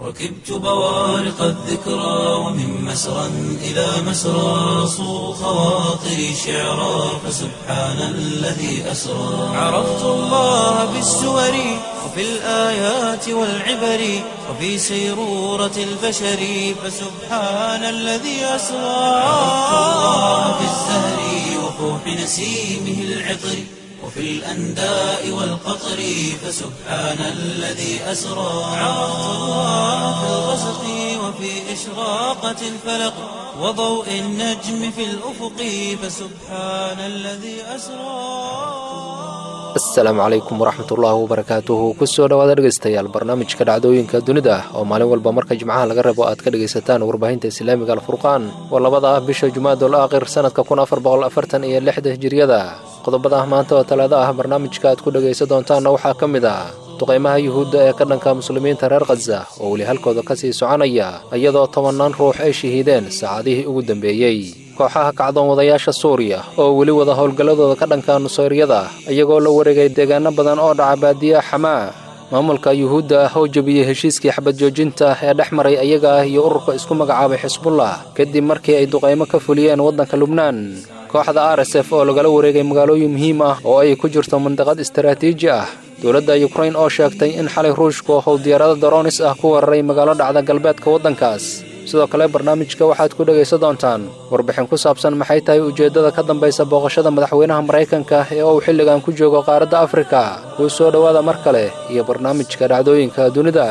ركبت بوارق الذكرى ومن مسرى إلى مسرى صو خواطري شعرا فسبحان الذي أسرى عرفت الله بالسور وفي الآيات والعبر وفي سيرورة البشر فسبحان الذي أسرى عرفت الله بالزهر وفوح نسيمه العطر وفي الأنداء والقطر فسبحان الذي أسرى عرفت الله في الغسق وفي إشراقة الفلق وضوء النجم في الأفق فسبحان الذي أسرى asalaamu calaykum waraxmatullaahi wabarakaatuhu kusoo dhawaada dhegaystayaal barnaamijka dhacdooyinka dunida oo maalin walba marka jimcaha laga rabo aad ka dhegaysataan warbaahinta islaamiga alfurqaan waa labada ah bisha jumaadul aakhir sanadka kun afar boqol afartan iyo lixda hijiriyada qodobada maanta oo talaado ah barnaamijka aad ku dhegaysan doontaanna waxaa ka mid ah duqaymaha yuhuudda ee ka dhanka muslimiinta reer khaza oo weli halkooda ka sii soconaya iyadoo tobannaan ruux ay shahiideen saacadihii ugu dambeeyey kooxaha kacdoon wadayaasha suuriya oo weli wada howlgalladooda ka dhanka nusayryada iyagoo la wareegay deegaano badan oo dhaca baadiyaha xamaa maamulka yuhuudda ah oo jebiyey heshiiskii xabad joojinta ee dhex maray ayaga ah iyo ururka isku magacaabay xisbullah kadib markii ay duqaymo ka fuliyeen waddanka lubnaan kooxda r s f oo lagala wareegay magaalooyin muhiim ah oo ay ku jirto mandiqad istaraatiiji ah dowladda yukrain oo sheegtay in xalay ruushku how diyaarado daroonis ah ku weeraray magaalo dhacda galbeedka waddankaas sidoo kale barnaamijka waxaad ku dhegaysan doontaan warbixin ku saabsan maxay tahay ujeeddada ka dambaysa booqashada madaxweynaha maraykanka ee uu xilligan ku joogo qaaradda afrika kuu soo dhowaada mar kale iyo barnaamijka dhacdooyinka dunida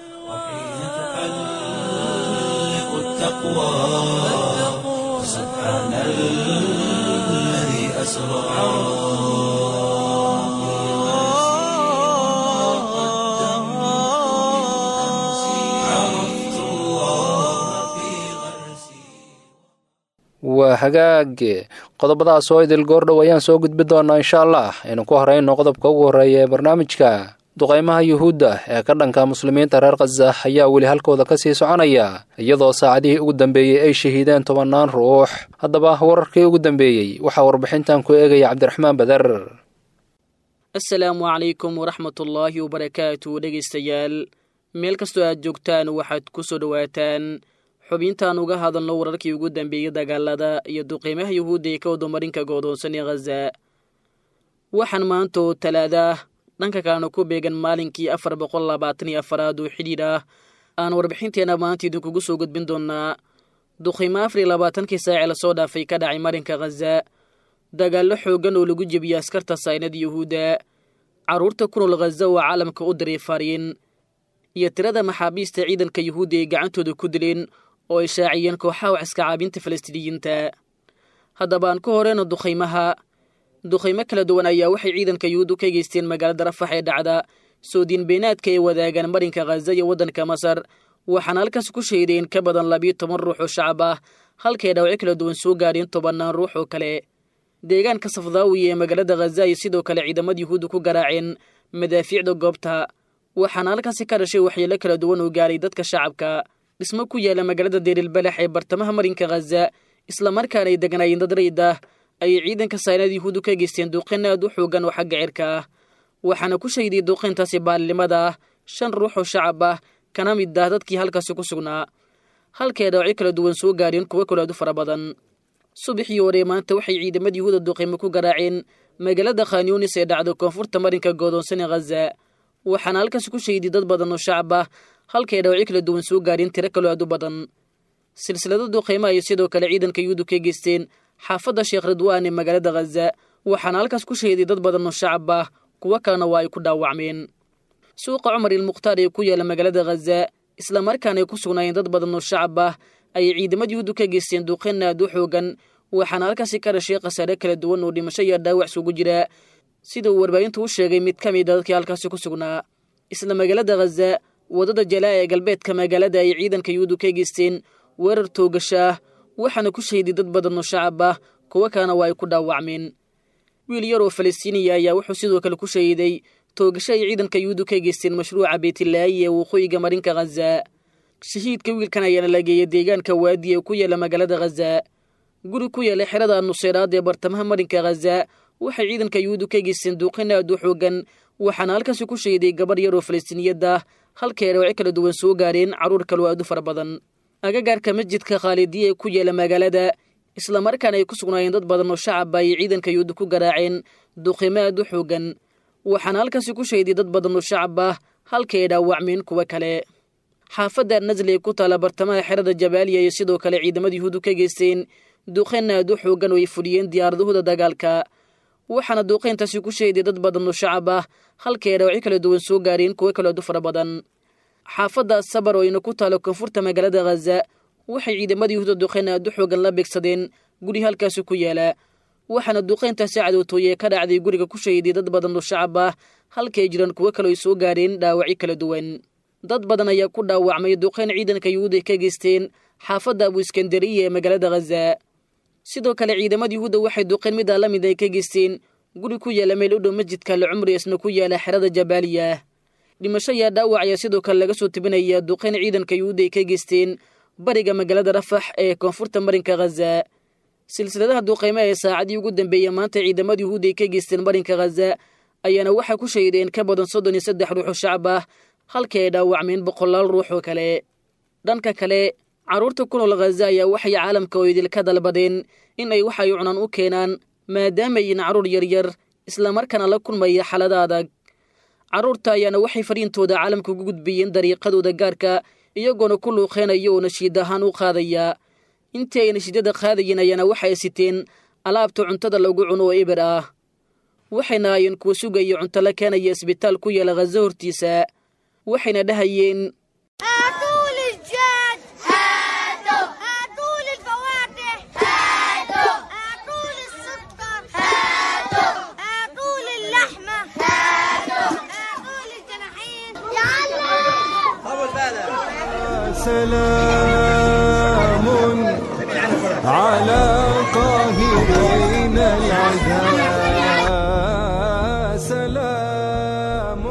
waa hagaage qodobadaas oo idil goordhow ayaan soo gudbi doonaa insha allah aynu ku horeyno qodobka ugu horreeya ee barnaamijka duqaymaha yuhuudda ee ka dhanka muslimiinta reer khaza ayaa weli halkooda ka sii soconaya iyadoo saacadihii ugu dambeeyey ay shahiideen tobannaan ruux haddaba wararkii ugu dambeeyey waxaa warbixintan ku eegaya cabdiraxmaan bader asalaamu calaykum waraxmatullaahi wabarakaatu dhegaystayaal meel kastoo aad joogtaan waxaad ku soo dhowaataan xubintaan uga hadalno wararkii ugu dambeeyey dagaalada iyo duqiimaha yuhuudda ee ka wadamarinka goodoonsan ee khaza waxaan maanta oo talaadah dhanka kalena ku beegan maalinkii afar boqol labaatan iyo afaraad oo xidhiidh ah aan warbixinteenna maanta idinkugu soo gudbin doonaa duqiimo afar iyo labaatankii saace lasoo dhaafay ka dhacay marinka khaza dagaallo xooggan oo lagu jebiyey askarta saynada yuhuudda carruurta kunool khaza oo caalamka u diray fariin iyo tirada maxaabiista ciidanka yuhuudda ay gacantooda ku dileen oo ay shaaciyeen kooxaha wax iska caabinta falastiiniyiinta haddaba aan ku horeyno duqaymaha duqaymo kala duwan ayaa waxay ciidanka yuhuuddu ka geysteen magaalada rafax ee dhacda soodiin beenaadka ay wadaagaan marinka khaza iyo waddanka masar waxaana halkaas ku shahiideen ka badan labiyo toban ruux oo shacab ah halkay dhaawacyo kala duwan soo gaadheen tobannaan ruux oo kale deegaanka safdaawiya ee magaalada khaza ay sidoo kale ciidamada yuhuudda ku garaaceen madaafiicda goobta waxaana halkaasi ka dhashay waxyeelo kala duwan oo gaaray dadka shacabka dhismo ku yaala magaalada deerilbalax ee bartamaha marinka khaza islamarkaana ay deganaayeen dad rayid ah ayay ciidanka saynada yuhuuddu ka geysteen duuqin aad u xoogan oo xagga cirka ah waxaana ku shahiday duuqintaasi baalnimada ah shan ruux oo shacab ah kana mid ah dadkii halkaasi ku sugnaa halkay dhaawacyo kala duwan soo gaadheen kuwo kale aad u fara badan subaxii hore maanta waxay ciidamada yuhuuda duuqimo ku garaaceen magaalada khanyunis ee dhacda koonfurta marinka goodoonsan ee khaza waxaana halkaas ku shahiday dad badan oo shacab ah halkay dhaawacyo kala duwan soo gaadheen tiro kaloo aad u badan silsilada duqaymo ayay sidoo kale ciidanka yuhuuddu ka geysteen xaafadda sheekh ridwaan ee magaalada khaza waxaana halkaas ku shahiday dad badan oo shacab ah kuwo kalena waa ay ku dhaawacmeen suuqa cumar ilmukhtaar ee ku yaala magaalada khaza islamarkaana ay ku sugnaayeen dad badan oo shacab ah ayay ciidamada yuhuuddu ka geysteen duqayn aad u xoogan waxaana halkaasi ka dhashay khasaare kala duwan oo dhimasho iyo dhaawac sugu jira sida uu warbaahintu u sheegay mid ka mid a dadkii halkaasi ku sugnaa isla magaalada khaza waddada jalaa ee galbeedka magaalada ay ciidanka yuhuuddu ka geysteen weerar toogasho ah waxaana ku shahiday dad badan oo shacab ah kuwo kalena waa ay ku dhaawacmeen wiil yar oo falastiiniya ayaa wuxuu sidoo kale ku shahiday toogasho ay ciidanka yuhuuddu ka geysteen mashruuca beetilaayi ee waqooyiga marinka khaza shahiidka wiilkan ayaana la geeyay deegaanka waadi ee ku yaala magaalada khaza guri ku yaala xerada nuseyraad ee bartamaha marinka khaza waxay ciidanka yuhuuddu ka geysteen duuqin aad u xoogan waxaana halkaasi ku shahiday gabarh yar oo falastiiniyadda halkay dhaawacyo kala duwan soo gaareen carruur kaloo aad u fara badan agagaarka masjidka khaalidiya ee ku yaala magaalada islamarkaana ay ku sugnaayeen dad badan oo shacaba ay ciidanka yuhuudda ku garaaceen duqimo aad u xoogan waxaana halkaasi ku shayday dad badan oo shacab ah halkay dhaawacmeen kuwo kale xaafadda nasli ee ku taala bartamaha xerada jabaaliya iyo sidoo kale ciidamada yuhuuddu ka geysteen duqeyn aad u xoogan oo ay fuliyeen diyaaradahooda dagaalka waxaana duuqeyntaasi ku shayday dad badan oo shacab ah halkay dhaawacyo kala duwan soo gaareen kuwo kaloo aad u fara badan xaafadda sabar oo ayna ku taalo koonfurta magaalada khaza waxay ciidamada yuhuudda duqeyn aad u xoogan la beegsadeen guri halkaasi ku yaala waxaana duqeyntaasi cadowtooye ka dhacday guriga ku shayday dad badan oo shacab ah halkay jiraan kuwo kaloo ay soo gaareen dhaawacyo kala duwan dad badan ayaa ku dhaawacmay duqeyn ciidanka yuhuud ay ka geysteen xaafadda abu iskandariya ee magaalada khaza sidoo kale ciidamada yuhuudda waxay duqeyn midaa la mid ay ka geysteen guri ku yaala meel u dhow masjidka lacumri isna ku yaala xerada jabaaliya dhimasho ayaa dhaawac ayaa sidoo kale laga soo tebinaya duqeyn ciidanka yuhuudda ay ka geysteen bariga magaalada rafax ee koonfurta marinka khaza silsiladaha duqeymaha ee saacadii ugu dambeeya maanta ciidamada yuhuudda ay ka geysteen marinka khaza ayaana waxaa ku shaydeen ka badan soddon iyo saddex ruux oo shacab ah halkii ay dhaawacmeen boqolaal ruux oo kale dhanka kale carruurta ku nool khaza ayaa waxay caalamka oo idilka dalbadeen in ay waxay cunaan u keenaan maadaamayin carruur yaryar islamarkaana la kulmaya xalada adag carruurta ayaana waxay fariintooda caalamka ugu gudbiyeen dariiqadooda gaarka iyagoona ku luuqeynaya oo nashiid ahaan u qaadaya intii ay nashiidada qaadayeen ayaana waxay siteen alaabta cuntada lagu cuno oo eber ah waxayna aayeen kuwa sugaya cunto la keenaya isbitaal ku yaala khaza hortiisa waxayna dhahayeen هاتوا لي الجاد هاتوا هاتوا لي الفواكه هاتوا هاتوا لي السكر هاتوا هاتوا لي اللحمة هاتوا هاتوا لي الجناحين سلام على قاهرين العدا سلام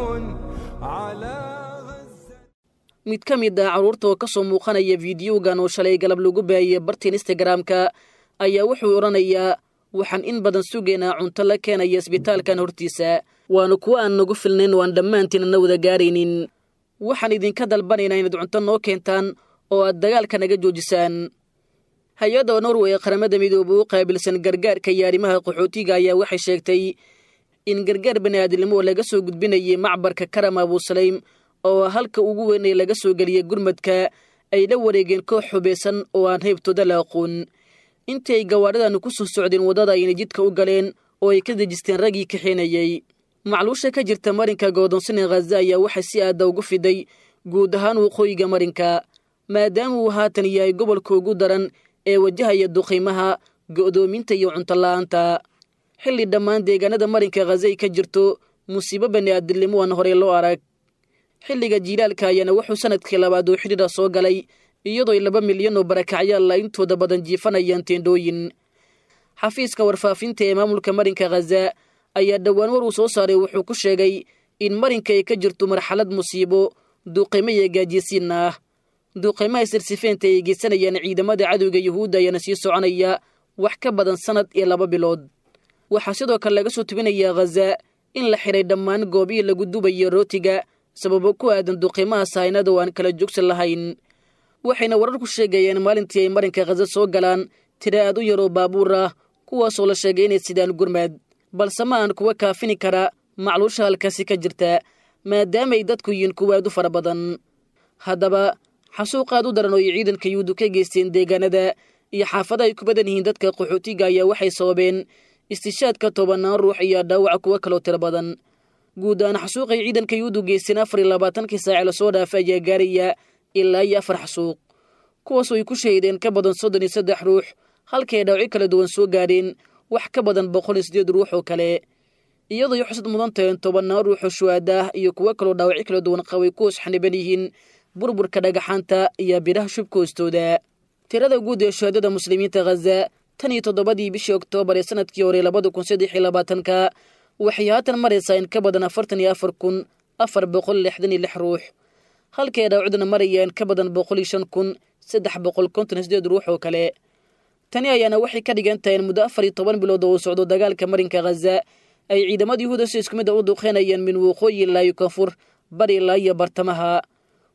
على غزة mid ka mid ah carruurta oo ka soo muuqanaya fiidiyowgan oo shalay galab lagu baahiyey bartiin instagramka ayaa wuxuu odhanayaa waxaan in badan sugaynaa cunto la keenaya isbitaalkan hortiisa waana kuwo aan nagu filnayn oo aan dhammaantiin ana wada gaaraynin waxaan idinka dalbanaynaa inaad cunto noo keentaan oo aad dagaalka naga joojisaan hay-adda norway ee qaramada midoobe u qaabilsan gargaarka iyo arrimaha qaxootiga ayaa waxay sheegtay in gargaar bani'aadnimo oo laga soo gudbinayay macbarka karam abusaleym oo halka ugu weyn ee laga soo geliyey gurmadka ay la wareegeen koox xubaysan oo aan heybtooda la aqoon intii ay gawaadhadanu ku soo socdeen waddada ayna jidka u galeen oo ay ka dejisteen raggii kaxeenayey macluusha ka jirta marinka go'doonsina khaza ayaa waxay si aadda ugu fiday guud ahaan waqooyiga marinka maadaama uu haatan yahay gobolka ugu daran ee wajahaya duqiimaha go'doominta iyo cuntola'aanta xilli dhammaan deegaanada marinka khaza ay ka jirto musiibo bani'aadilnimo aan horey loo arag xilliga jiilaalka ayaana wuxuu sanadkii labaad oo xidhiidha soo galay iyadoo ay laba milyan oo barakacyaalla intooda badan jiifanayaan teendhooyin xafiiska warfaafinta ee maamulka marinka khaza ayaa dhowaan war uu soo saaray wuxuu ku sheegay in marinka ay ka jirto marxalad musiibo duuqimo iyo gaajisiin ah duuqimaha sirsifeenta ay geysanayaan ciidamada cadowga yuhuudda ayaana sii soconaya wax ka badan sannad iyo laba bilood waxaa sidoo kale laga soo tubinayaa khaza in la xidhay dhammaan goobihii lagu dubayo rootiga sababo ku aadan duqimaha sahaynada oo aan kala joogsan lahayn waxayna wararku sheegayeen maalintii ay marinka khaza soo galaan tira aad u yaroo baabuur ah kuwaasoo la sheegay inay sidaan gurmad balse ma aan kuwa kaafini kara macluusha halkaasi ka jirta maadaamaay dadku yihiin kuwa aad u fara badan haddaba xasuuq aad u daran oo ay ciidanka yuhuuddu ka geysteen deegaanada iyo xaafada ay ku badan yihiin dadka qaxootiga ayaa waxay sababeen istishaadka tobanaan ruux iyo dhaawaca kuwo kaloo tiro badan guud ahaan xasuuqay ciidanka yuhuuddu geysteen afar iyo labaatankii saace lasoo dhaafay ayaa gaaraya ilaa iyo afar xasuuq kuwaasoo ay ku shahiideen ka badan soddon iyo saddex ruux halkay dhaawacyo kala duwan soo gaadheen wax ka badan boqol iyo siddeed ruux oo kale iyadoo ay xusad mudan tahen tobannaan ruux oo shuhaada ah iyo kuwo kaloo dhaawacyo kala duwan qabay kuwas xaniban yihiin burburka dhagaxaanta iyo biraha shubka hoostooda tirada guud ee shuhaadada muslimiinta khaza tan iyo toddobadii bishii oktoobar ee sanadkii hore labada kun saddex iyo labaatanka waxay haatan maraysaa in ka badan afartan iyo afar kun afar boqol lixdan iyo lix ruux halkay dhaawacduna marayaan ka badan boqol iyo shan kun saddex boqol konton iyo sideed ruux oo kale tani ayaana waxay ka dhigan tahay in muddo afar iyo toban bilood oo uu socdo dagaalka marinka khaza ay ciidamada yuhuuda si isku mid a u duqeynayaan min waqooyi ilaa iyo koonfur bari ilaa iyo bartamaha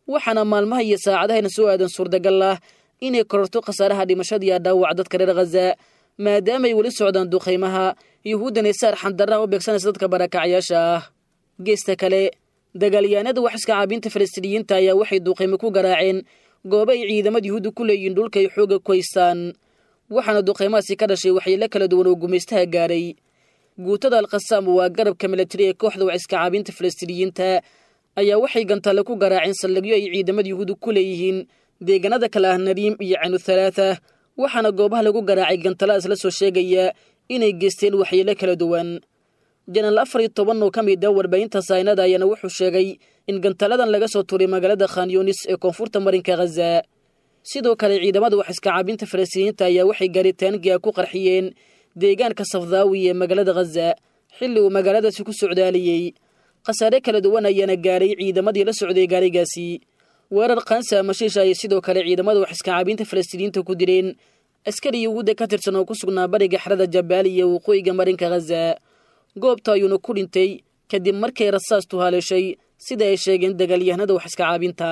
waxaana maalmaha iyo saacadahayna soo aadan suurtagal ah inay kororto khasaaraha dhimashadiiyo dhaawac dadka reer khaza maadaamaay weli socdaan duqaymaha yuhuuddan ay saar xandarraha u beegsanaysa dadka barakacyaasha ah geesta kale dagaalyahanada wax iska caabinta falastiiniyiinta ayaa waxay duqaymo ku garaaceen goobo ay ciidamada yuhuudda ku leeyihiin dhulka ay xooga ku haystaan waxaana duqaymahaasi ka dhashay waxyeelo kala duwan oo gumaystaha gaaray guutada alkhasaam waa garabka milatari ee kooxda wax iska caabinta falastiiniyiinta ayaa waxay gantaale ku garaaceen saldhigyo ay ciidamada yuhuudda ku leeyihiin deegaanada kale ah nadiim iyo canu thalaatha waxaana goobaha lagu garaacay gantaladas la soo sheegaya inay geysteen waxyeelo kala duwan janaal afar iyo toban oo ka mid a warbaahinta saynada ayaana wuxuu sheegay in gantaladan laga soo tuuray magaalada khanyunis ee koonfurta marinka khaza sidoo kale ciidamada wax iska caabinta falastiiniyiinta ayaa waxay gaaritaangiga ku qarxiyeen deegaanka safdaawi ee magaalada khaza xilli uu magaaladaasi ku socdaaliyey khasaare kala duwan ayaana gaaray ciidamadii la socday gaarigaasi weerar kansa mashiisha ayay sidoo kale ciidamada wax iska caabinta falastiiniyiinta ku direen askari yuhuudda ka tirsan oo ku sugnaa bariga xerada jabaal iyo waqooyiga marinka khaza goobta ayuuna ku dhintay kadib markay rasaastu haleeshay sida ay sheegeen dagaalyahanada wax iska caabinta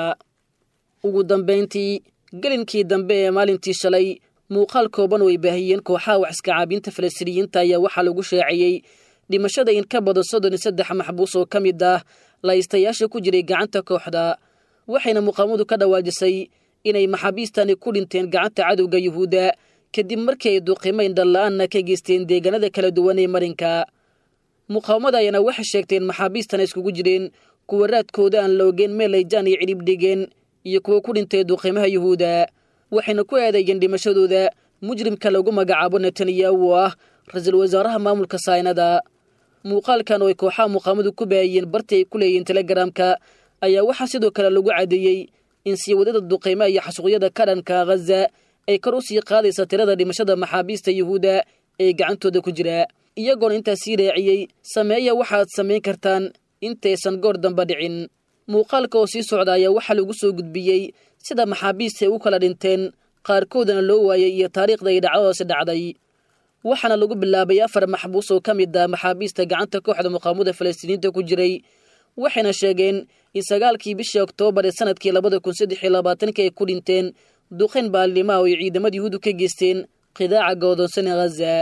ugu dambayntii gelinkii dambe ee maalintii shalay muuqaal kooban oo ay baahiyeen kooxaha wax iska caabinta falastiiniyiinta ayaa waxaa lagu shaaciyey dhimashada in ka badan soddon iyo saddex maxbuus oo ka mid ah laystayaasha ku jiray gacanta kooxda waxayna muqaamadu ka dhawaajisay inay maxaabiistani ku dhinteen gacanta cadowga yuhuudda kadib markii ay duqimayn dhalla-aanna ka geysteen deegaanada kala duwan ee marinka muqaawamada ayaana waxay sheegteen maxaabiistana iskugu jireen kuwa raadkooda aan la ogeen meel ay jaan iyo cidhib dhigeen iyo kuwa ku dhintay duqimaha yuhuudda waxayna ku eedeeyeen dhimashadooda mujrimka lagu magacaabo netanyahu oo ah ra-iisul wasaaraha maamulka saynada muuqaalkan oo ay kooxaha muqaamadu ku baahiyeen bartii ay ku leeyihiin telegaraamka ayaa waxaa sidoo kale lagu caddeeyey in sii wadada duqaymaha iyo xasuuqyada ka dhanka khaza ay kor u sii qaadaysa tirada dhimashada maxaabiista yuhuudda ee gacantooda ku jira iyagoona intaas sii raaciyey sameeya waxaad samayn kartaan intaysan goor damba dhicin muuqaalka oo sii socda ayaa waxaa lagu soo gudbiyey sida maxaabiista ay u kala dhinteen qaarkoodana loo waayay iyo taariikhda ay dhacdadaasi dhacday waxaana lagu bilaabay afar maxbuus oo ka mid ah maxaabiista gacanta kooxda muqaamada falastiiniinta ku jiray waxayna sheegeen in sagaalkii bishii oktoobar ee sanadkii labada kun saddex iyo labaatanka ay ku dhinteen duqayn baalnimaha oo ay ciidamada yuhuudu ka geysteen qidaaca go'doonsan ee khaza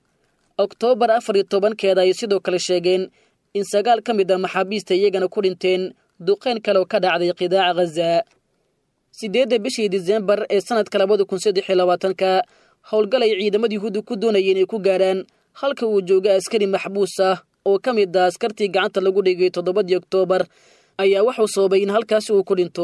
oktoobar afar iyo tobankeeda ayay sidoo kale sheegeen in sagaal ka mid ah maxaabiista iyagana ku dhinteen duqayn kale oo ka dhacday qidaaca khaza siddeedda bishii disembar ee sanadka labada kun saddex iyo labaatanka howlgal ay ciidamada yuhuudda ku doonayeen inay ku gaaraan halka uu jooga askari maxbuus ah oo ka mid ah askartii gacanta lagu dhigay toddobadii oktoobar ayaa waxuu sababay in halkaasi uu ku dhinto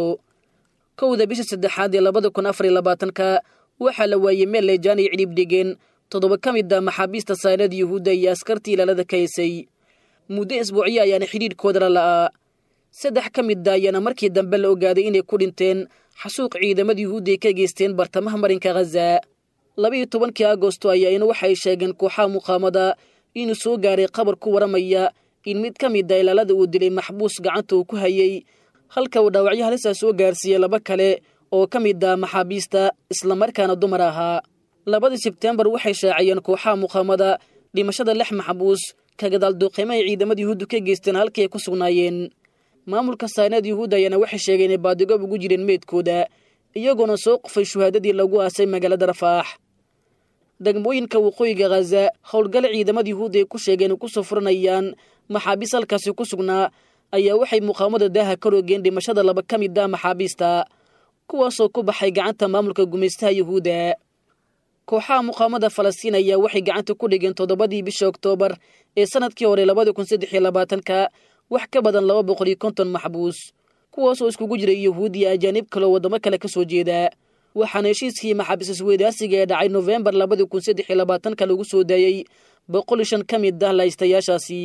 kowda bisha saddexaad ee labada kun afar iyo labaatanka waxaa la waayey meel leejaan ay cidhiib dhigeen toddoba ka mid ah maxaabiista saynada yuhuudda iyo askartii ilaalada ka haysay muddo isbuucyo ayaana xidhiidhkooda la la'aa saddex ka mid a ayaana markii dambe la ogaaday inay ku dhinteen xasuuq ciidamada yuhuudda ay ka geysteen bartamaha marinka khaza labaiyo tobankii agosto ayaa ina waxay sheegeen kooxaha muqaamada inuu soo gaaray qabar ku waramaya in mid ka mid a ilaalada uu dilay maxbuus gacanta uu ku hayay halka uu dhaawacyo halisaa soo gaarsiiyey laba kale oo ka mid ah maxaabiista islamarkaana dumar ahaa labadii sebtembar waxay shaaciyeen kooxaha muqaamada dhimashada lix maxbuus ka gadaal duuqiimo ay ciidamada yuhuuddu ka geysteen halkii ay ku sugnaayeen maamulka saynada yuhuudda ayaana waxay sheegeen inay baadigob ugu jireen meydkooda iyagoona soo qufay shuhaadadii lagu aasay magaalada rafaax degmooyinka waqooyiga khaza howlgale ciidamada yuhuudda ay ku sheegeen ay kusoo furanayaan maxaabiis halkaasi ku sugnaa ayaa waxay muqaamada daaha ka roogeen dhimashada laba ka mid ah maxaabiista kuwaasoo ku baxay gacanta maamulka gumaystaha yuhuudda kooxaha muqaamada falastiin ayaa waxay gacanta ku dhigeen toddobadii bisha oktoobar ee sanadkii hore labada kun saddex iyo labaatanka wax ka badan laba boqol iyo konton maxbuus kuwaasoo iskugu jiray yuhuud iyo ajaanib kaleo waddamo kale ka soo jeeda waxaana heshiiskii maxaabiis isweydaasiga ee dhacay nofembar labada kun saddex iyo labaatanka lagu soo daayey boqol iyo shan ka mid ah laystayaashaasi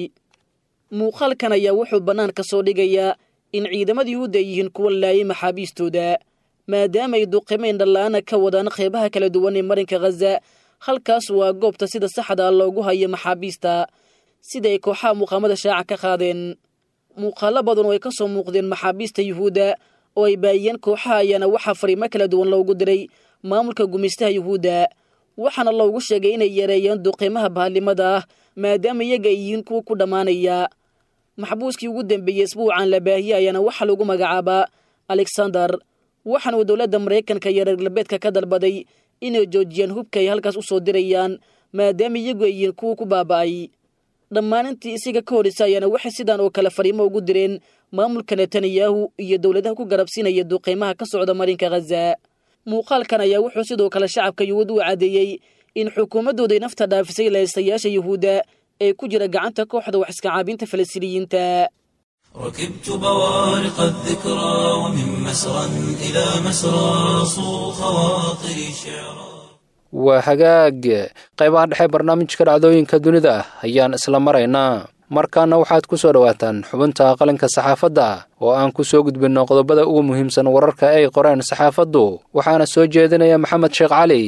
muuqaalkan ayaa wuxuu bannaan ka soo dhigayaa in ciidamada yuhuudda ay yihiin kuwa laayay maxaabiistooda maadaama ay duqimayn dhalla-aana ka wadaan qeybaha kala duwan ee marinka khaza halkaas waa goobta sida saxda ah loogu hayo maxaabiista sida ay kooxaha muqaamada shaaca ka qaadeen muuqaalo badan oo ay ka soo muuqdeen maxaabiista yuhuudda oo ay baayiyeen kooxaha ayaana waxaa fariimo kala duwan loogu diray maamulka gumaystaha yuhuudda waxaana loogu sheegay inay yareeyeen duqiimaha bahalnimada ah maadaama iyaga ay yihiin kuwa ku dhammaanaya maxbuuskii ugu dambeeyey isbuucan la baahiye ayaana waxaa lagu magacaabaa alexander waxaana uu dowladda maraykanka iyo reer galbeedka ka dalbaday inay joojiyaan hubka ay halkaas u soo dirayaan maadaama iyagu ay yihiin kuwa ku baaba'ay dhammaan intii isiga ka horreysa ayaana waxay sidaan oo kale fariimo ugu direen maamulka netanyahu iyo dowladaha ku garabsiinaya duqeymaha ka socda marinka khaza muuqaalkan ayaa wuxuu sidoo kale shacabka yuhuud u caddeeyey in xukuumaddooday nafta dhaafisay lahaystayaasha yuhuudda ee ku jira gacanta kooxda wax iska caabinta falastiiniyiinta ركبت بوارق الذكرى ومن مسرى إلى مسرى صو خواطري شعرا waa hagaag qaybaha dhexe barnaamijka dhacdooyinka dunida ayaan isla maraynaa markaana waxaad ku soo dhowaataan xubinta qalinka saxaafadda oo aan ku soo gudbinno qodobada ugu muhiimsan wararka ay qoreen saxaafaddu waxaana soo jeedinaya maxamed sheekh cali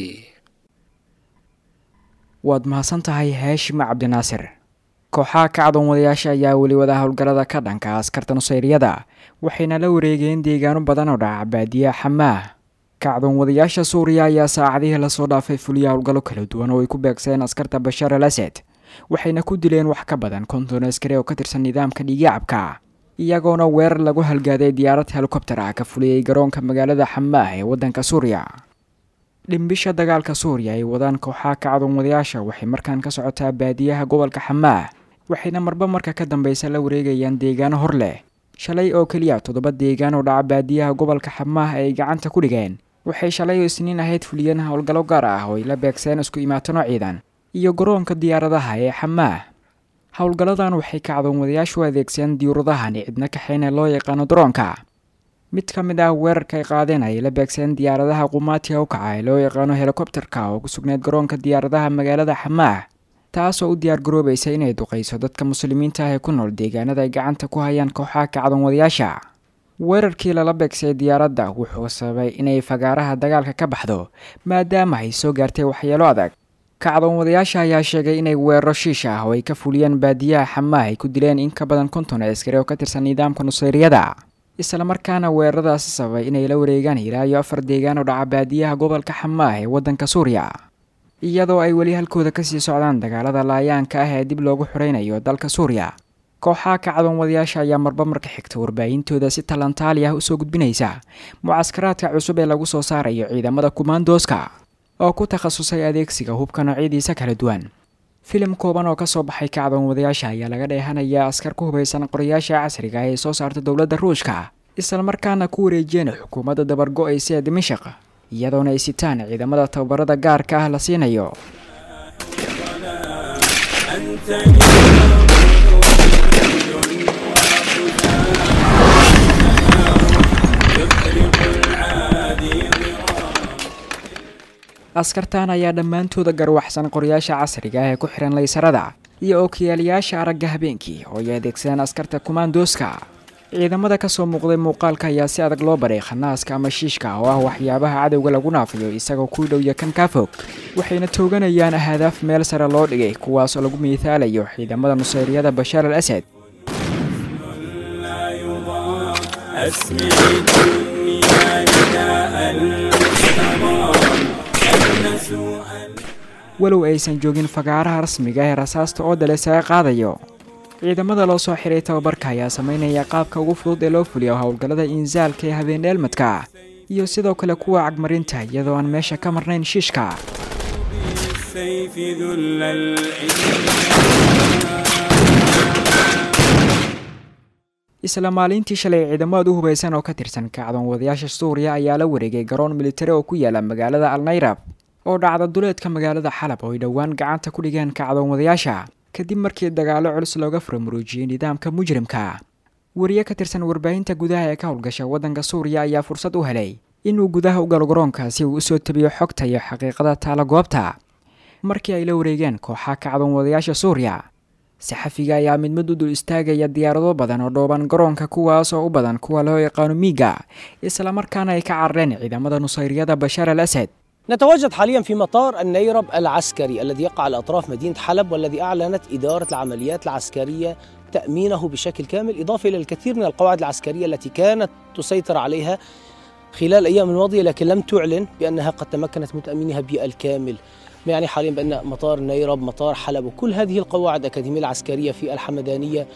waad mahadsan tahay haashima cabdinaasir kooxaha kacdoon wadayaasha ayaa weli wada howlgallada ka dhanka askarta nusayryada waxayna la wareegeen deegaano badan oo dhaca baadiya xamaah kacdoon wadayaasha suuriya ayaa saacadihii lasoo dhaafay fuliya howlgallo kala duwan oo ay ku beegseen askarta bashaar al asad waxayna ku dileen wax ka badan konton askari oo ka tirsan nidaamka dhiigacabka iyagoona weerar lagu halgaaday diyaarad helikobter ah ka fuliyey garoonka magaalada xamaah ee waddanka suuriya dhimbisha dagaalka suuriya ay wadaan kooxaha kacdoon wadayaasha waxay markaan ka socotaa baadiyaha gobolka xamaah waxayna marba marka ka dambeysa la wareegayaan deegaano hor leh shalay oo keliya toddoba deegaan oo dhaca baadiyaha gobolka xamaah ay gacanta ku dhigeen waxay shalay oo isniin ahayd fuliyeen howlgallo gaar ah oo ay la beegseen isku imaatano ciidan iyo garoonka diyaaradaha ee xamaah howlgalladan waxay kacdoon wadayaashu adeegseen diyuuradahan cidna kaxeyne loo yaqaano daroonka mid ka mid ah weerarka ay qaadeen ayay la beegseen diyaaradaha qumaatiga u kaca ee loo yaqaano helikobterka oo ku sugneyd garoonka diyaaradaha magaalada xamaah taasoo u diyaar garoobaysa inay duqayso dadka muslimiinta ah ee ku nool deegaanada ay gacanta ku hayaan kooxaha kacdoon wadayaasha weerarkii lala beegsay diyaaradda wuxuu sababay inay fagaaraha dagaalka ka baxdo maadaama ay soo gaartay waxyeelo adag kacdoon wadayaasha ayaa sheegay inay weeraro shiish ah oo ay ka fuliyeen baadiyaha xamaah ay ku dileen in ka badan konton askari oo ka tirsan nidaamka nusayryada islamarkaana weeraradaasi sababay inay la wareegaan ilaa iyo afar deegaan oo dhaca baadiyaha gobolka xamaah ee waddanka suuriya iyadoo ay weli halkooda kasii socdaan dagaalada laayaanka ah ee dib loogu xoreynayo dalka suuriya kooxaha kacdoon wadayaasha ayaa marba marka xigta warbaahintooda si talantaali ah usoo gudbinaysa mucaskaraadka cusub ee lagu soo saarayo ciidamada kumaandooska oo ku takhasusay adeegsiga hubka noocyadiisa kala duwan filim kooban oo kasoo baxay kacdoon wadayaasha ayaa laga dheehanayaa askar ku hubaysan qorayaasha casriga ah ee soo saarta dowladda ruushka islamarkaana ku wareejiyeen xukuumadda dabargo-aysa ee dimashaq iyadoona ay sitaan ciidamada tababarada gaarka ah la siinayo askartan ayaa dhammaantooda garwaxsan qorayaasha casriga ah ee ku xihan laysarada iyo ookiyaalayaasha aragga habeenkii oo ay adeegsadeen askarta kumaandooska ciidamada kasoo muuqday muuqaalka ayaa si adag loo baray khanaaska ama shiishka oo ah waxyaabaha cadowga lagu naafiyo isagoo ku dhow iyo kan kaa fog waxayna tooganayaan ahdaaf meel sare loo dhigay kuwaas oo lagu miihaalayo ciidamada nusayryada bashaar al asad walow aysan joogin fagaaraha rasmiga ee rasaasta oo dale saga qaadayo ciidamada loo soo xiray tababarka ayaa sameynaya qaabka ugu fudud ee loo fuliyo howlgallada inzaalka ee habeendheelmadka iyo sidoo kale kuwa cagmarinta iyadoo aan meesha ka marnayn shiishka isla maalintii shalay ciidamad u hubaysan oo ka tirsan kacdoon wadayaasha suuriya ayaa la wareegay garoon militari oo ku yaala magaalada alnayrab oo dhacda duleedka magaalada xalab oo ay dhowaan gacanta ku dhigeen kacdoon wadayaasha kadib markii dagaallo culus looga furamuruujiyey nidaamka mujrimka wariye ka tirsan warbaahinta gudaha ee ka howlgasha waddanka suuriya ayaa fursad u helay inuu gudaha u galo garoonkaasi uu usoo tabiyo xogta iyo xaqiiqada taala goobta markii ay la wareegeen kooxaha kacdoon wadayaasha suuriya saxafiga ayaa mid mid u dul istaagaya diyaarado badan oo dhooban garoonka kuwaas oo u badan kuwa loo yaqaano miiga islamarkaana ay ka carareen ciidamada nusayryada bashaar al asad نتواجد حاليا في مطار النيرب العسكري الذي يقع على اطراف مدينه حلب والذي اعلنت اداره العمليات العسكريه تامينه بشكل كامل اضافه الى الكثير من القواعد العسكريه التي كانت تسيطر عليها خلال الايام الماضيه لكن لم تعلن بانها قد تمكنت من تامينها بالكامل يعني حاليا بان مطار نيرب مطار حلب وكل هذه القواعد الاكاديميه العسكريه في الحمدانيه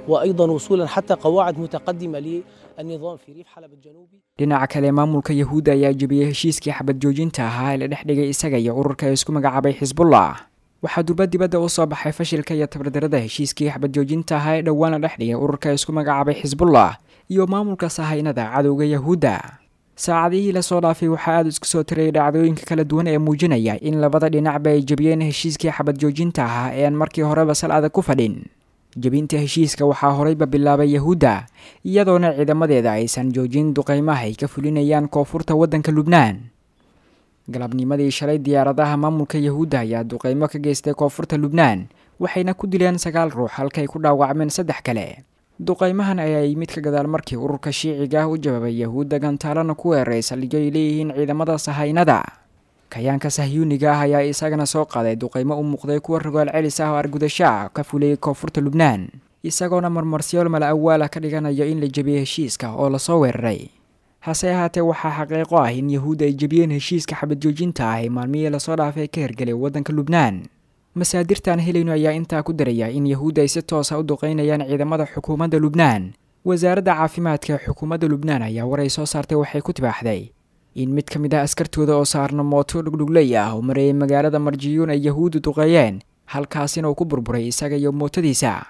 وأيضا وصولا حتى قواعد متقدمة للنظام في ريف حلب الجنوبي dhinaca kale maamulka yahuudda ayaa jebiyey heshiiskii xabad joojinta ahaa ee la dhex dhigay isaga iyo ururka ee isku magacaabay xisbullah waxaa durba dibadda u soo baxay fashilka iyo tabardarada heshiiskii xabad joojinta ahaa ee dhowaan la dhex dhigay ururka ee isku magacaabay xisbullah iyo maamulka sahaynada cadowga yahuudda saacadihii lasoo dhaafay waxaa aada isku soo tirayay dhacdooyinka kala duwan ee muujinaya in labada dhinacba ay jebiyeen heshiiskii xabad joojinta ahaa ee aan markii horeba sal adag ku fadhin jebinta heshiiska waxaa horeyba bilaabay yahuudda iyadoona ciidamadeeda aysan joojin duqeymaha ay ka fulinayaan koonfurta waddanka lubnaan galabnimadii shalay diyaaradaha maamulka yahuudda ayaa duqeymo ka geystay koonfurta lubnaan waxayna ku dileen sagaal ruux halkay ku dhaawacmeen saddex kale duqeymahan ayaa yimid ka gadaal markii ururka shiiciga ah u jawaabay yahuudda gantaalana ku weeraray saldhigyo ay leeyihiin ciidamada sahaynada kayaanka sahyuuniga ah ayaa isagana soo qaaday duqeymo u muuqday kuwa rogaal celis ah oo argudasho ah ka fulayay koonfurta lubnaan isagoona marmarsiyool mala awaala ka dhiganayo in la jebiyey heshiiska oo lasoo weeraray hase ahaatee waxaa xaqiiqo ah in yahuudda ay jebiyeen heshiiska xabad joojinta ah ee maalmihii lasoo dhaafay ka hergelay waddanka lubnaan masaadirtaan helayno ayaa intaa ku daraya in yahuudda ay si toosa u duqeynayaan ciidamada xukuumadda lubnaan wasaaradda caafimaadka ee xukuumadda lubnaan ayaa war ay soo saartay waxay ku tibaaxday in mid ka mid ah askartooda oo saarna mooto dhugdhugley ah oo mareeyay magaalada marjiyuun ay yahuuddu duqeeyeen halkaasina uu ku burburay isaga iyo mootadiisa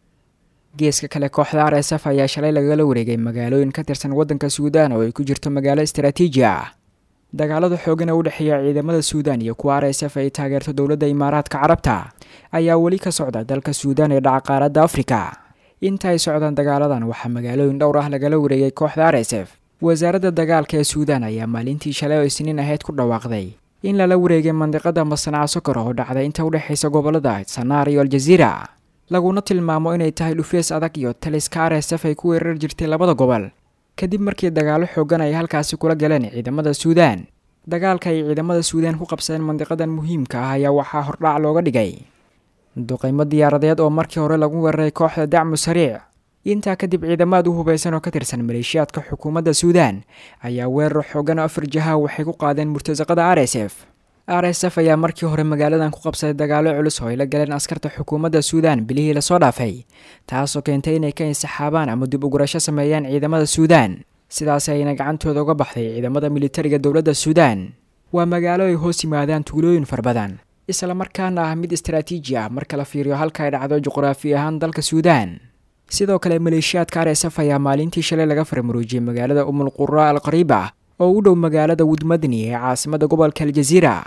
geeska kale kooxda r s f ayaa shalay lagala wareegay magaalooyin ka tirsan waddanka suudaan oo ay ku jirto magaalo istaraatiiji ah dagaalada xoogan ee u dhexeeya ciidamada suudaan iyo kuwa r s f ay taageerto dowladda imaaraadka carabta ayaa weli ka socda dalka suudaan ee dhaca qaaradda afrika inta ay socdaan dagaaladan waxaa magaalooyin dhowr ah lagala wareegay kooxda r s f wasaaradda dagaalka ee suudaan ayaa maalintii shalay oo isniin ahayd ku dhawaaqday in lala wareegay mandiqada masnaca sokor oo dhacda inta u dhexaysa gobolada sanaar iyo aljaziira laguna tilmaamo inay tahay dhufees adag iyo taliska r s f ay ku weerar jirtay labada gobol kadib markii dagaalo xoogan ay halkaasi kula galeen ciidamada suudaan dagaalka ay ciidamada suudaan ku qabsadeen mandiqadan muhiimka ah ayaa waxaa hordhac looga dhigay duqeymo diyaaradeed oo markii hore lagu weeraray kooxda dacmu sariic intaa kadib ciidamaad u hubaysan oo ka tirsan maleeshiyaadka xukuumadda suudaan ayaa weerar xoogan oo afar jaha waxay ku qaadeen murtasaqada r s f r s f ayaa markii hore magaaladan ku qabsaday dagaalo culus oo ay la galeen askarta xukuumadda suudaan bilihii lasoo dhaafay taasoo keentay inay ka insaxaabaan ama dib ugurasho sameeyaan ciidamada suudaan sidaasi ayna gacantooda uga baxday ciidamada militariga dowladda suudaan waa magaalo ay hoos yimaadaan tuulooyin far badan islamarkaana ah mid istaraatiiji ah marka la fiiriyo halka ay dhacdo juqraafi ahaan dalka suudaan sidoo kale maleeshiyaadka r s f ayaa maalintii shalay laga farmaruujiyey magaalada umul qura al qariiba oo u dhow magaalada wudmadni ee caasimada gobolka aljaziira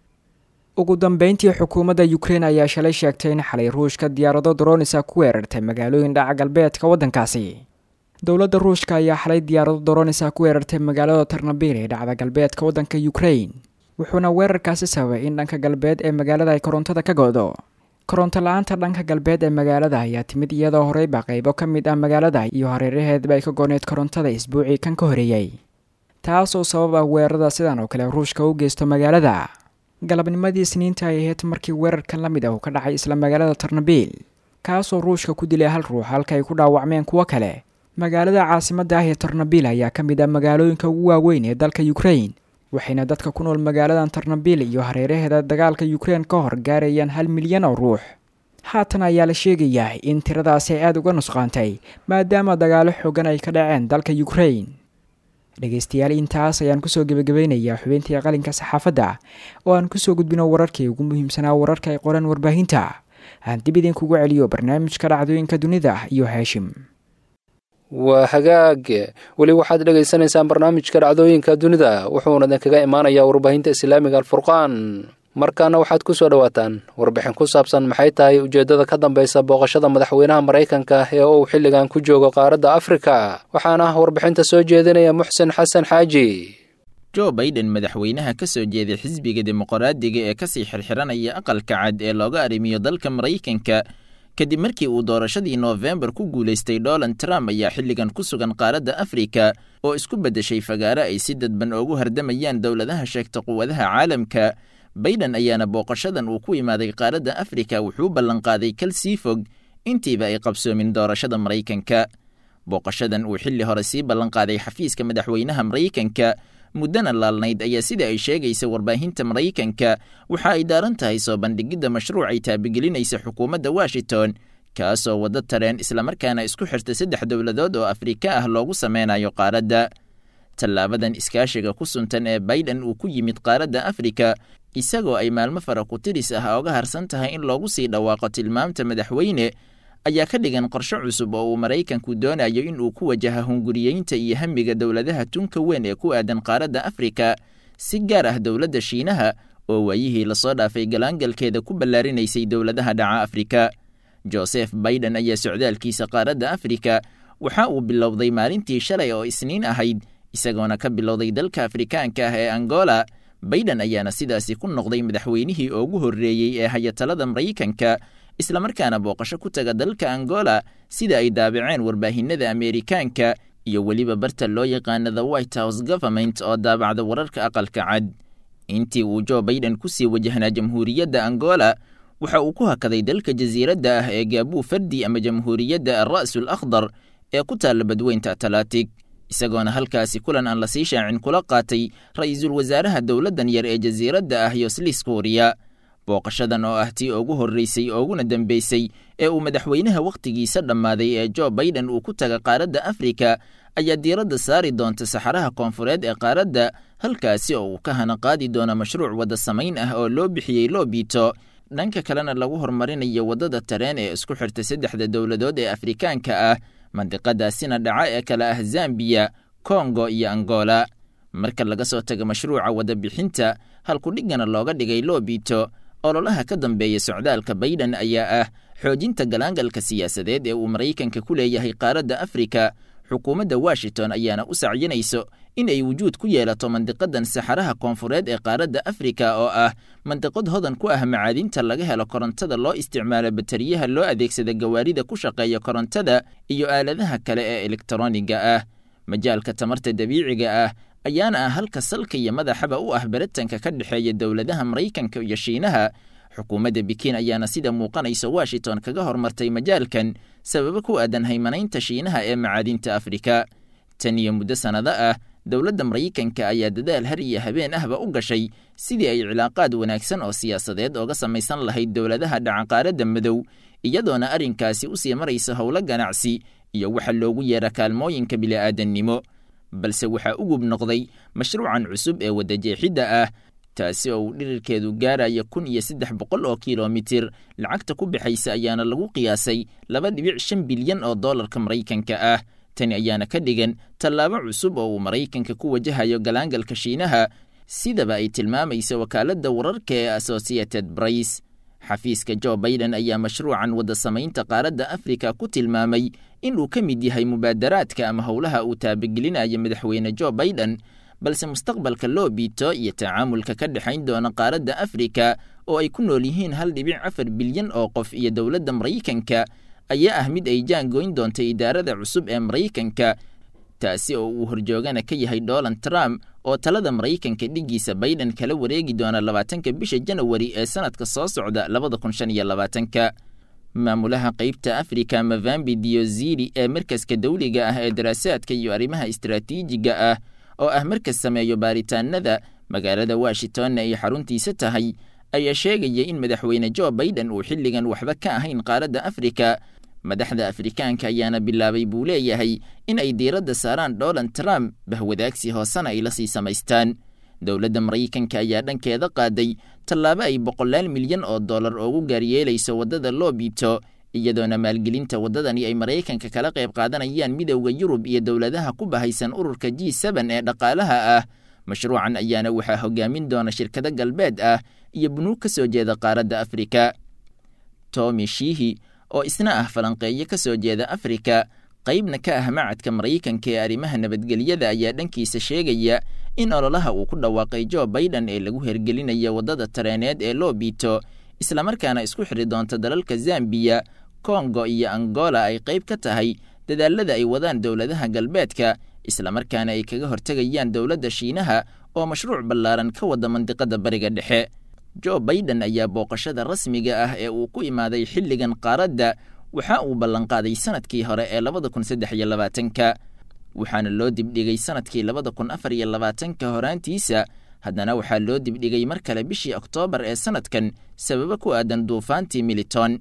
ugu dambeyntii xukuumadda ukrein ayaa shalay sheegtay in xalay ruushka diyaarado dronisa ku weerartay magaalooyin dhaca galbeedka waddankaasi dowladda ruushka ayaa xalay diyaarado dronisa ku weerartay magaalada tarnabil ee dhacda galbeedka waddanka ukrein wuxuuna weerarkaasi sababay in dhanka galbeed ee magaalada ay korontada ka go-do koronto la-aanta dhanka galbeed ee magaalada ayaa timid iyadoo horeyba qaybo ka mid ah magaalada iyo hareeraheedba ay ka gooneed korontada isbuucii kan ka horeeyey taasoo sabab ah weerarada sidan oo kale ruushka u geysto magaalada galabnimadii isniinta ay ahayd markii weerarkan la mid ah uu ka dhacay isla magaalada tarnabil kaasoo ruushka ku dilay hal ruux halka ay ku dhaawacmeen kuwo kale magaalada caasimadda ah ee tarnabil ayaa ka mid ah magaalooyinka ugu waaweyn ee dalka ukrein waxayna dadka ku nool magaaladan tarnabil iyo hareeraheeda dagaalka ukrein ka hor gaarayaan hal milyan oo ruux haatan ayaa la sheegayaa in tiradaasi ay aada uga nusqaantay maadaama dagaalo xoogan ay ka dhaceen dalka ukrein dhegeystayaal intaas ayaan kusoo gebagabeynayaa xubintii qalinka saxaafadda oo aan kusoo gudbino wararkii ugu muhiimsanaa wararka ay qoreen warbaahinta aan dib idinkugu celiyo barnaamijka dhacdooyinka dunida iyo haashim waa hagaag weli waxaad dhegaysanaysaan barnaamijka dhacdooyinka dunida wuxuuna idinkaga imaanayaa warbaahinta islaamiga alfurqaan markaana waxaad ku soo dhowaataan warbixin ku saabsan maxay tahay ujeeddada ka dambaysa booqashada madaxweynaha maraykanka ee uu xilligan ku joogo qaaradda afrika waxaana warbixinta soo jeedinaya muxsen xasan xaaji jo baiden madaxweynaha ka soo jeeday xisbiga dimuqraadiga ee kasii xirxiranaya aqalka cad ee looga arrimiyo dalka maraykanka kadib markii uu doorashadii noofembar ku guulaystay donald trump ayaa xilligan ku sugan qaaradda afrika oo isku beddeshay fagaaro ay si dadban ugu hardamayaan dowladaha sheegta quwadaha caalamka baiden ayaana booqashadan uu ku imaaday qaaradda afrika wuxuu ballanqaaday kal sii fog intiiba ay qabsoomin doorashada maraykanka booqashadan uu xilli hore sii ballanqaaday xafiiska madaxweynaha maraykanka muddana laalnayd ayaa sida ay sheegaysa warbaahinta maraykanka waxa ay daaran tahay soo bandhigidda mashruuc ay taabigelinaysa xukuumadda washington kaasoo waddo tareen islamarkaana isku xirta saddex dowladood oo afrika ah loogu sameynayo qaaradda tallaabadan iskaashiga ku suntan ee baiden uu ku yimid qaaradda afrika isagoo ay maalmo fara ku tiris ah oga harsan tahay in loogu sii dhawaaqo tilmaamta madaxweyne ayaa ka dhigan qorshe cusub oo uu maraykanku doonayo in uu ku wajaha hunguriyeynta iyo hamiga dowladaha tunka weyn ee ku aadan qaaradda afrika si gaar ah dowladda shiinaha oo waayihii lasoo dhaafay galaangalkeeda ku ballaarinaysay dowladaha dhaca afrika joseph baiden ayaa socdaalkiisa qaaradda afrika waxa uu bilowday maalintii shalay oo isniin ahayd isagoona ka bilowday dalka afrikaanka ah ee angola baiden ayaana sidaasi ku noqday madaxweynihii ugu horreeyey ee hayatalada maraykanka islamarkaana booqasho ku taga dalka angola sida ay daabaceen warbaahinada ameerikaanka iyo weliba barta loo yaqaana the white house government oo daabacda wararka aqalka cad intii uu jo baiden ku sii wajahnaa jamhuuriyadda angola waxa uu ku hakaday dalka jasiiradda ah ee gaabuu fardi ama jamhuuriyadda alra'sul akhdar ee ku taalla badweynta atalatig isagoona halkaasi kulan aan lasii shaacin kula qaatay ra'iisul wasaaraha dowladdan yar ee jasiiradda ah yoslis kuuriya booqashadan oo ah tii ugu horreysay ooguna dambeysay ee uu madaxweynaha wakhtigiisa dhammaaday ee jo baiden uu ku taga qaaradda afrika ayaa diiradda saari doonta saxaraha koonfureed ee qaaradda halkaasi oo uu ka hana qaadi doono mashruuc wadda samayn ah oo loo bixiyey loobito dhanka kalena lagu horumarinayo waddada tareen ee isku xirta saddexda dowladood ee afrikaanka ah mandiqadaasina dhaca ee kale ah zambiya kongo iyo angola marka laga soo tago mashruuca wadabixinta halkudhigana looga dhigay loobito ololaha ka dambeeya socdaalka baiden ayaa ah xoojinta galaangalka siyaasadeed ee uu maraykanka ku leeyahay qaaradda afrika xukuumadda washington ayaana u sacyinayso in ay wujuud ku yeelato mandiqadan saxaraha koonfureed ee qaaradda afrika oo ah mandiqad hodan ku ah macaadinta laga helo korontada loo isticmaalo batariyaha loo adeegsada gawaarida ku shaqeeya korontada iyo aaladaha kale ee elektroniga ah majaalka tamarta dabiiciga ah ayaana ah halka salka iyo madaxaba u ah baritanka ka dhexeeya dowladaha maraykanka iyo shiinaha xukuumadda bikiin ayaana sida muuqanaysa washington kaga hormartay majaalkan sababo ku aadan haymanaynta shiinaha ee macaadinta afrika tan iyo muddo sannado ah dowladda maraykanka ayaa dadaal har iyo habeen ahba u gashay sidii ay cilaaqaad wanaagsan oo siyaasadeed ooga samaysan lahayd dowladaha dhacaqaaradda madow iyadoona arrinkaasi u sii maraysa howlo ganacsi iyo waxa loogu yeera kaalmooyinka bili'aadannimo balse waxaa ugub noqday mashruucan cusub ee wadajeexidda ah taasi oo uu dhirirkeedu gaaraya kun iyo saddex boqol oo kilomitir lacagta ku baxaysa ayaana lagu qiyaasay laba dhibic shan bilyan oo dollarka maraykanka ah tani ayaana ka dhigan tallaabo cusub oo uu maraykanka ku wajahayo galaangalka shiinaha sidaba ay tilmaamaysa wakaaladda wararka ee associated brice xafiiska jo baiden ayaa mashruucan wadda samaynta qaaradda afrika ku tilmaamay in uu ka mid yahay mubaadaraadka ama howlaha uu taabagelinayo madaxweyne jo baiden balse mustaqbalka loo biito iyo tacaamulka ka dhexayn doona qaaradda afrika oo ay ku nool yihiin hal dhibic afar bilyan oo qof iyo dowladda maraykanka ayaa ah mid ay jaangoyn doonta idaarada cusub ee maraykanka taasi oo uu horjoogana ka yahay donald trump oo talada maraykanka dhiggiisa baiden kala wareegi doona labaatanka bisha janawari ee sanadka soo socda labada kun shan iyo labaatanka maamulaha qeybta afrika mavambi diozili ee markaska dawliga ah ee daraasaadka iyo arrimaha istaraatiijiga ah oo ah markas sameeyo baaritaanada magaalada washingtonna ay xaruntiisa tahay ayaa sheegaya in madaxweyne jo baiden uu xilligan waxba ka ahayn qaaradda afrika madaxda afrikaanka ayaana bilaabay buu leeyahay in ay diiradda saaraan donald trump bahwadaagsi hoosena ay la sii samaystaan dowladda maraykanka ayaa dhankeeda qaaday tallaabo ay boqolaal milyan oo dollar oogu gaaryeelayso waddada loo biito iyadoona maalgelinta waddadani ay maraykanka kala qayb qaadanayaan midowda yurub iyo dowladaha ku bahaysan ururka g seben ee dhaqaalaha ah mashruucan ayaana waxaa hogaamin doona shirkado galbeed ah iyo bunuug ka soo jeeda qaaradda afrika tomi shihi oo isna ah falanqeeyo ka soo jeeda afrika qaybna ka ah macadka maraykanka ee arrimaha nabadgelyada ayaa dhankiisa sheegaya in ololaha uu ku dhawaaqay jo baiden ee lagu hergelinayo waddada tareeneed ee loo biito islamarkaana isku xiri doonta dalalka zambiya kongo iyo angola ay qayb ka tahay dadaalada ay wadaan dowladaha galbeedka islamarkaana ay kaga hortegayaan dowladda shiinaha oo mashruuc ballaaran ka wada mandiqada bariga dhexe jo baiden ayaa booqashada rasmiga ah ee uu ku imaaday xilligan qaaradda waxa uu ballanqaaday sanadkii hore ee labada kun saddex iyo labaatanka waxaana loo dibdhigay sanadkii labada kun afar iyo labaatanka horaantiisa haddana waxaa loo dibdhigay mar kale bishii oktoobar ee sanadkan sababo ku aadan duufaantii militon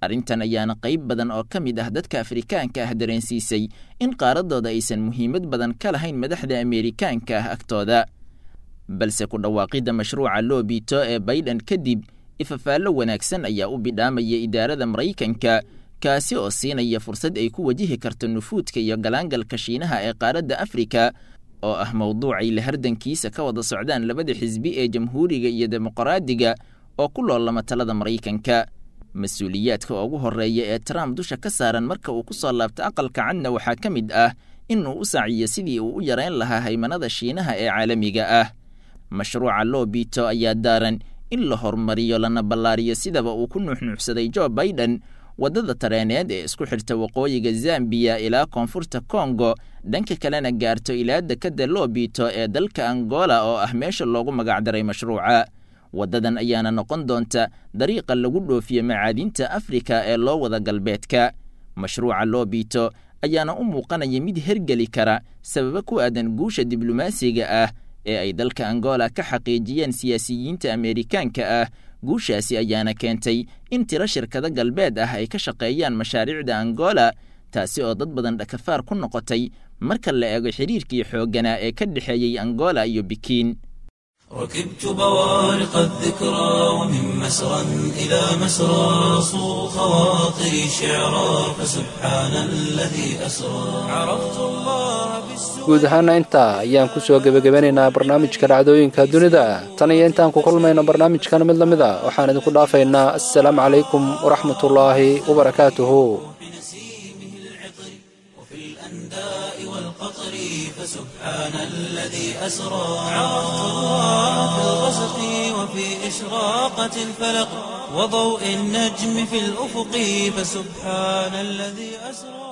arrintan ayaana qayb badan oo ka mid ah dadka afrikaanka ah dareensiisay in qaaraddooda aysan muhiimad badan ka lahayn madaxda ameerikaanka ah agtooda balse ku dhawaaqidda mashruuca loobito ee baydhan kadib ifafaallo wanaagsan ayaa u bidhaamaya idaarada maraykanka kaasi oo siinaya fursad ay ku wajihi karto nufuudka iyo galaangalka shiinaha ee qaaradda afrika oo ah mowduucay la hardankiisa ka wada socdaan labada xisbi ee jamhuuriga iyo dimuqraadiga oo ku loolama talada maraykanka mas-uuliyaadka ugu horreeya ee trump dusha ka saaran marka uu ku soo laabto aqalka cadna waxaa ka mid ah inuu u saaciyo sidii uu u yarayn lahaa haymanada shiinaha ee caalamiga ah mashruuca loobito ayaa daaran in la horumariyo lana ballaariyo sidaba uu ku nuuxnuuxsaday jo baiden waddada tareeneed ee isku xirta waqooyiga zambiya ilaa koonfurta kongo dhanka kalena gaarto ilaa dekadda loobito ee dalka angola oo ah meesha loogu magacdaray mashruuca waddadan ayaana noqon doonta dariiqa lagu dhoofiyo macaadinta afrika ee loo wada galbeedka mashruuca loobito ayaana u muuqanaya mid hergeli kara sababo ku aadan guusha diblomaasiga ah ee ay dalka angola ka xaqiijiyeen siyaasiyiinta ameerikaanka ah guushaasi ayaana keentay in tiro shirkado galbeed ah ay ka shaqeeyaan mashaariicda angola taasi oo dad badan dhakafaar ku noqotay marka la eego xiriirkii xoogganaa ee ka dhexeeyey angola iyo bikiin ركبت بوارق الذكرى ومن مسرى إلى مسرى صو خواطري شعرا فسبحان الذي أسرى عرفت الله بالسوء guud ahaana intaa ayaan ku soo gebagabanaynaa barnaamijka dhacdooyinka dunida tan iyo intaan ku kulmayno barnaamijkan mid la mid a waxaan idinku dhaafaynaa assalaamu calaykum waraxmatullaahi wabarakaatuhu الأنداء والقطر فسبحان الذي أسرى عرفت الله في الغسق وفي إشراقة الفلق وضوء النجم في الأفق فسبحان الذي أسرى